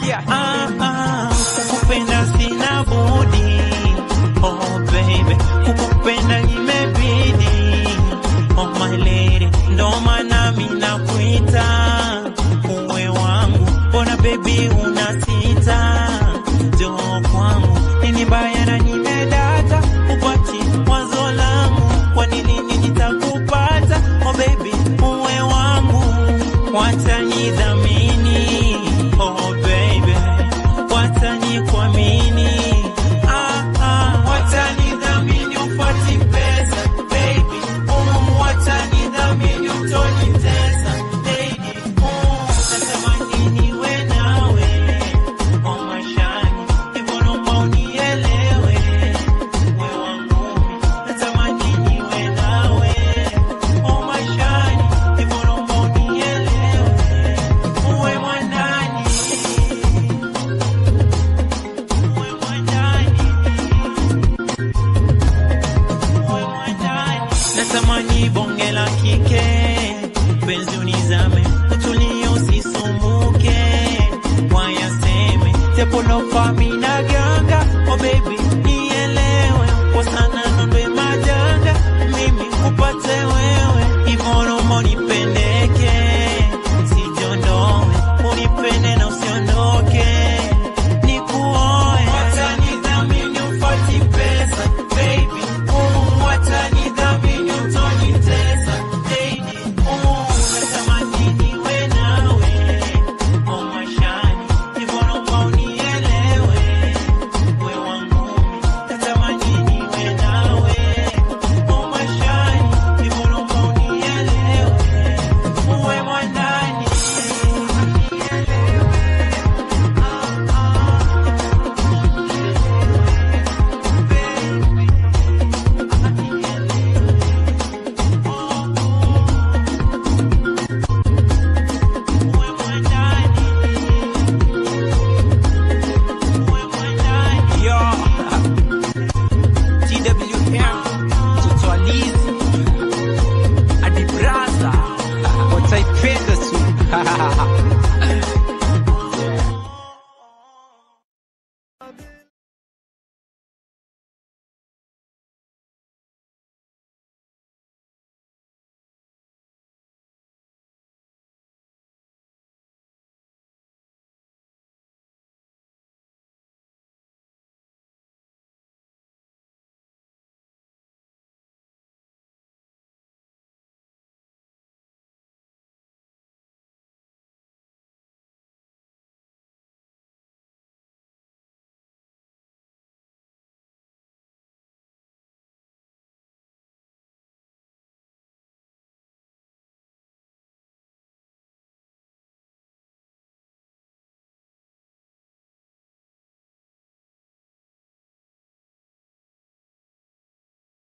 Yeah. Ah, ah, kukupenda sina budi. Oh baby, kukupenda imebidi. Oh my lady, ndo maana mimi nakuita uwe wangu. Mbona baby unasita? Njoo kwangu, nini baya na nimedata upati wazo langu, kwa nini nitakupata? Oh baby, uwe wangu, wacha nidhamini. Oh baby, wacha nikuamini. Ah, ah, wacha nidhamini upati pesa baby, oh, wacha nidhamini utonitesa baby, oh, natamani niwe nawe oh maishani, hivyo naomba unielewe wewe wangu, natamani niwe nawe oh maishani, hivyo naomba unielewe uwe mwanani, uwe mwanani, uwe mwanani. Natamani bonge la kike, penzi unizame, utulie usisumbuke, wayaseme tepolofa mina ganga, oh baby